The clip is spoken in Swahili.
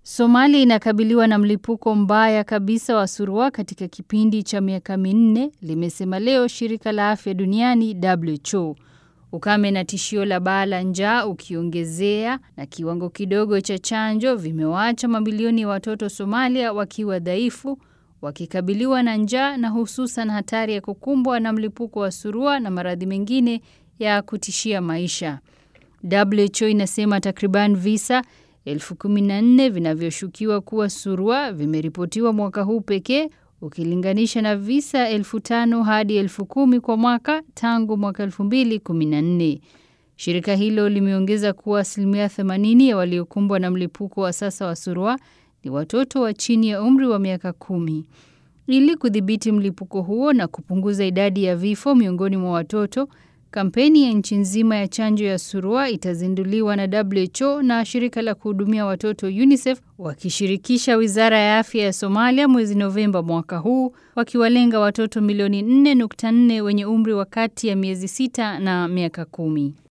Somalia inakabiliwa na mlipuko mbaya kabisa wa surua katika kipindi cha miaka minne, limesema leo shirika la afya duniani WHO. Ukame na tishio la baa la njaa ukiongezea na kiwango kidogo cha chanjo vimewaacha mamilioni ya watoto Somalia wakiwa dhaifu, wakikabiliwa na njaa na hususan hatari ya kukumbwa na mlipuko wa surua na maradhi mengine ya kutishia maisha. WHO inasema takriban visa elfu kumi na nne vinavyoshukiwa kuwa surua vimeripotiwa mwaka huu pekee ukilinganisha na visa elfu tano hadi elfu kumi kwa mwaka tangu mwaka elfu mbili kumi na nne. Shirika hilo limeongeza kuwa asilimia 80 ya waliokumbwa na mlipuko wa sasa wa surua ni watoto wa chini ya umri wa miaka kumi. Ili kudhibiti mlipuko huo na kupunguza idadi ya vifo miongoni mwa watoto, kampeni ya nchi nzima ya chanjo ya surua itazinduliwa na WHO na shirika la kuhudumia watoto UNICEF wakishirikisha Wizara ya Afya ya Somalia mwezi Novemba mwaka huu wakiwalenga watoto milioni 4.4 wenye umri wa kati ya miezi sita na miaka kumi.